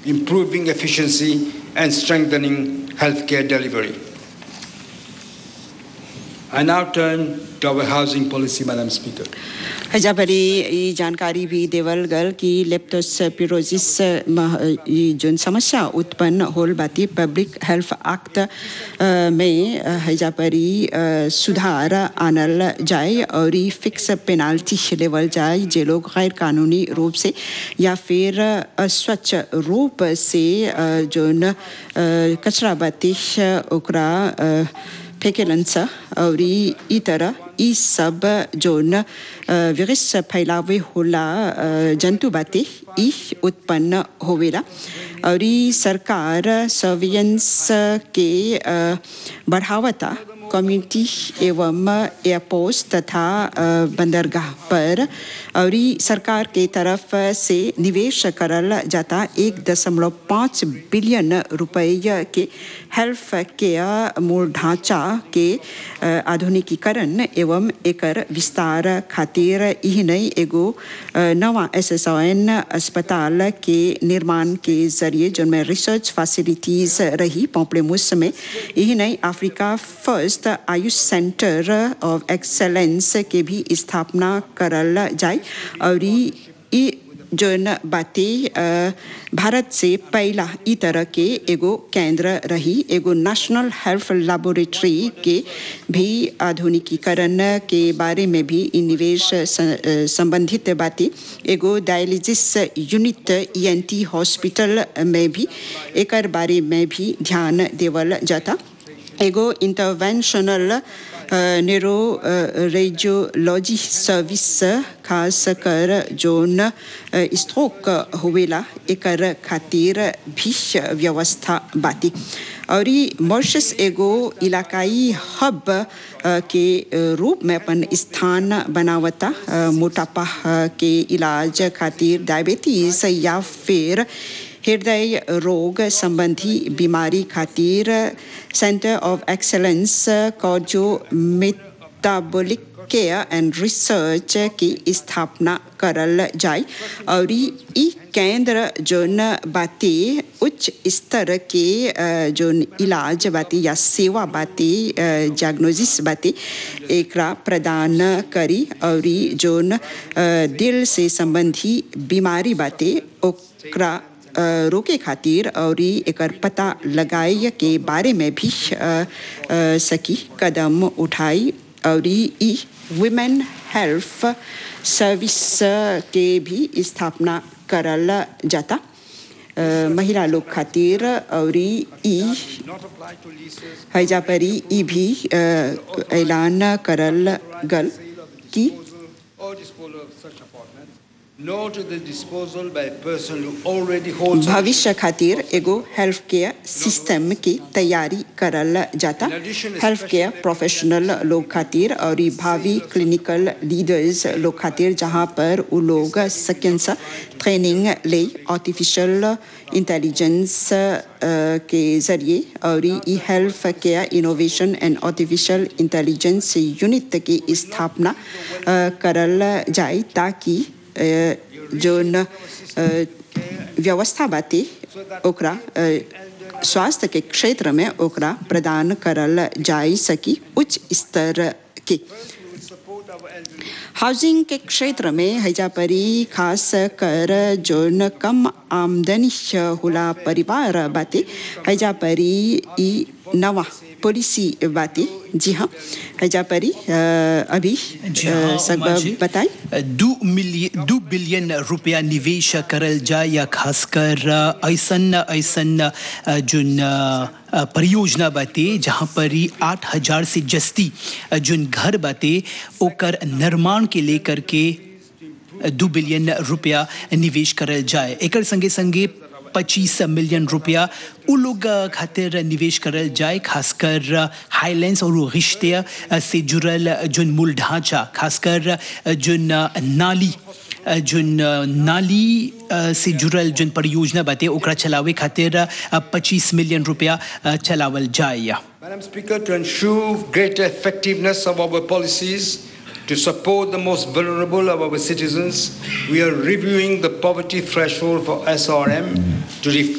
improving efficiency, and strengthening healthcare delivery. I now turn to our housing policy, Madam Speaker. हजाबरी ई जानकारी भी देवल गल कि लेप्टोस्पिरोसिस ई जोन समस्या उत्पन्न होल बाती पब्लिक हेल्थ एक्ट में हजाबरी सुधार आनल जाए और ई फिक्स पेनाल्टी लेवल जाए जे लोग गैर कानूनी रूप से या फिर अस्वच्छ रूप से जोन कचरा बाती ओकरा फेंकेलन सा और ई तरह ई सब जोन विरस फैलावे होला जंतु बाते ई उत्पन्न होवेला और ई सरकार सर्विलेंस के बढ़ावता कम्युनिटी एवं एयरपोर्ट तथा बंदरगाह पर और सरकार के तरफ से निवेश करल जाता एक दशमलव पाँच बिलियन रुपये के हेल्थ केयर मूल ढांचा के आधुनिकीकरण एवं एकर विस्तार खातिर यही नई एगो नवा एस एस एन अस्पताल के निर्माण के जरिए जिनमें रिसर्च फैसिलिटीज रही पोपलेमुस में यही नई Africa first AYUSH centre of excellence के भी स्थापना करल जाए और ई जोन बातें भारत से पहला ई तरह के एगो केंद्र रही एगो नेशनल हेल्थ लेबोरेटरी के भी आधुनिकीकरण के बारे में भी इ निवेश संबंधित बातें एगो डायलिसिस यूनिट ईएनटी हॉस्पिटल में भी एकर बारे में भी ध्यान देवल जाता एगो इंटरवेंशनल न्यूरो रेडियोलॉजी सर्विस खास कर जोन स्ट्रोक होवेला एकर खातिर भी व्यवस्था बाती और मॉरिशस एगो इलाकाई हब के रूप में अपन स्थान बनावता मोटापा के इलाज खातिर डायबिटीज या फिर हृदय रोग संबंधी बीमारी खातिर centre of excellence cardio metabolic care and research की स्थापना करल जाए और ई केंद्र जोन बाते उच्च स्तर के जोन इलाज बाते या सेवा बाते डायग्नोसिस बाते एकरा प्रदान करी और जोन दिल से संबंधी बीमारी बाते ओकरा रोके खातिर और एकर पता लगाए के बारे में भी सकी कदम उठाई और ई वुमेन हेल्थ सर्विस के भी स्थापना करल जाता महिला लोग खातिर और ई हैजा परी ई भी ऐलान करल गल कि भविष्य खातिर एगो हेल्थ केयर सिस्टम की तैयारी करल जाता हेल्थ केयर प्रोफेशनल लोग खातिर और भावी क्लिनिकल लीडर्स लोग खातिर जहाँ पर वो लोग सकें ट्रेनिंग ले आर्टिफिशियल इंटेलिजेंस के जरिए और e health care innovation and artificial intelligence unit की स्थापना करल जाए ताकि जोन व्यवस्था बाती ओकरा स्वास्थ्य के क्षेत्र में ओकरा प्रदान करल जाई सकी उच्च स्तर के हाउसिंग के क्षेत्र में हैजापरी खास कर जोन कम आमदनी होला परिवार बाते हैजापरी ई नवा पॉलिसी बातें जी हाँ हैजापरी अभी सब बताएं दो मिलियन दो बिलियन रुपया निवेश करल जाए या खासकर ऐसन ऐसन जोन परियोजना बाते जहाँ पर ही आठ हजार से जस्ती जोन घर बाते ओकर निर्माण के लेकर के दो बिलियन रुपया निवेश करल जाए एकर संगे संगे पच्चीस मिलियन रुपया उ लोग खातिर निवेश करल जाए खासकर हाईलैंड्स और रिश्ते से जुड़ल जोन मूल ढांचा खासकर जोन नाली जोन नाली से जुड़ल जोन परियोजना बाते ओकरा चलावे खातिर 25 मिलियन रुपया चलावल जाए Madam Speaker, to ensure greater effectiveness of our policies to support the most vulnerable of our citizens, we are reviewing the poverty threshold for SRM to